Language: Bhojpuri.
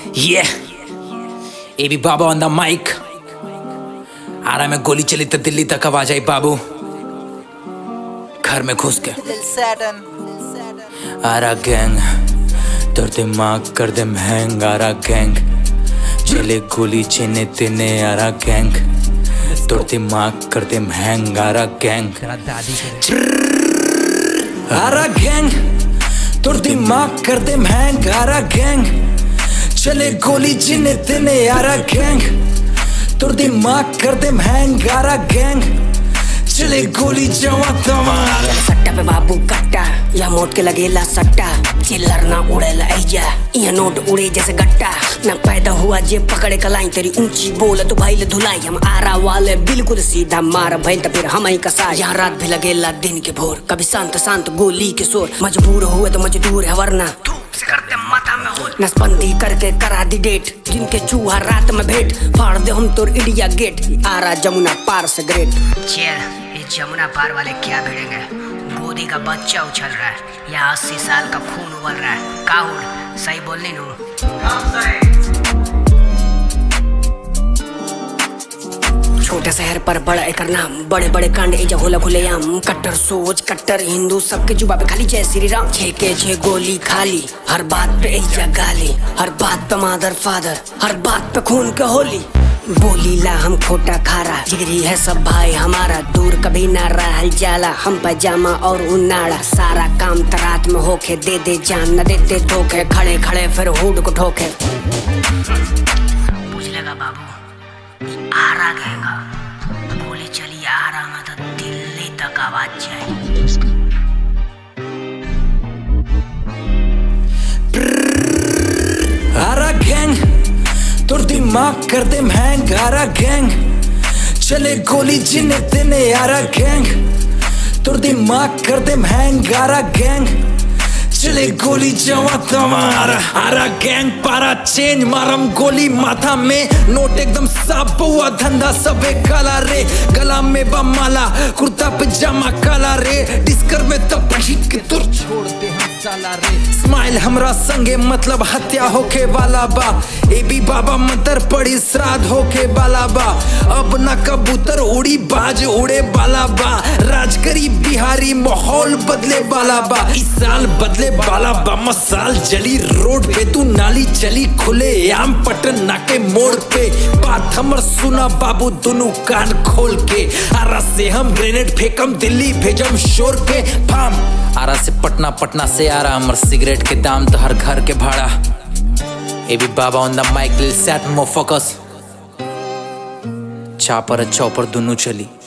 Yeah. ए भी बाबा ऑन द माइक आ रहा मैं गोली चली तो दिल्ली तक आवाज आई बाबू घर में घुस के आ रहा गैंग तोर दिमाग कर दे महंग आ रहा गैंग चले गोली चीने तिने आ रहा गैंग तोर दिमाग कर दे महंग आ रहा गैंग आ रहा गैंग तोर दिमाग कर दे महंग आ रहा गैंग चले गोली जिने तिने आ रहा गैंग तोर दिमाग कर दे महंग आ रहा गैंग चले गोली जवा तमार सट्टा पे बाबू कट्टा या मोट के लगेला सट्टा चिल्लर ना उड़ेला ऐजा ये नोट उड़े जैसे गट्टा ना पैदा हुआ जे पकड़े कलाई तेरी ऊंची बोल तो भाई ले धुलाई हम आरा वाले बिल्कुल सीधा मार भइल तो फिर हम ही कसा यहाँ रात भी लगेला दिन के भोर कभी शांत शांत गोली के शोर मजबूर हुए तो मजदूर है वरना धूप से करते माथा में हो नसबंदी करके करा दी डेट जिनके चूहा रात में भेंट फाड़ दे हम तोर इंडिया गेट आरा जमुना पार से ग्रेट चेयर ये जमुना पार वाले क्या भिड़ेंगे गोदी का बच्चा उछल रहा है या अस्सी साल का खून उबल रहा है काहुड सही बोलनी नू छोटे शहर पर बड़ा एकर नाम बड़े बड़े कांड एजा होला खुलेआम कट्टर सोच कट्टर हिंदू सबके जुबा पे खाली जय श्री राम छे के छे गोली खाली हर बात पे एजा गाली हर बात पे मादर फादर हर बात पे खून के होली बोली ला हम खोटा खारा जिगरी है सब भाई हमारा दूर कभी ना रहल जाला हम पैजामा और उनाड़ा सारा काम तरात में होके दे दे जान न देते धोखे खड़े खड़े फिर हुड को ठोके पूछ लेगा बाबू आरा गएगा गोली चली आरा में तो दिल्ली तक आवाज जाए आ रहा गैंग तोर दिमाग कर दे महंग आ रहा गैंग चले गोली जिने तिने आ रहा गैंग तोर दिमाग कर दे महंग आ रहा गैंग चले गोली जवा तमार आ रहा गैंग पारा चेंज मारम गोली माथा में नोट एकदम साफ हुआ धंधा सबे काला रे गला में बमाला कुर्ता पजामा काला रे डिस्कर में तो पहीट के तुर छोड़ते हैं साला रे स्माइल हमरा संगे मतलब हत्या होके वाला बा ए भी बाबा मंतर पड़ी श्राद्ध होके वाला बा अब ना कबूतर उड़ी बाज उड़े वाला बा राज करी बिहारी माहौल बदले वाला बा इस साल बदले वाला बा मसाल जली रोड पे तू नाली चली खुले आम पटन नाके मोड़ पे बात हमर सुना बाबू दोनों कान खोल के आरा से हम ग्रेनेड फेंकम दिल्ली भेजम शोर के फाम आरा से पटना पटना से आ रहा हमर सिगरेट के दाम तो हर घर के भाड़ा ए भी बाबा ऑन द माइक लिल सेट मो फोकस चापर चौपर दोनों चली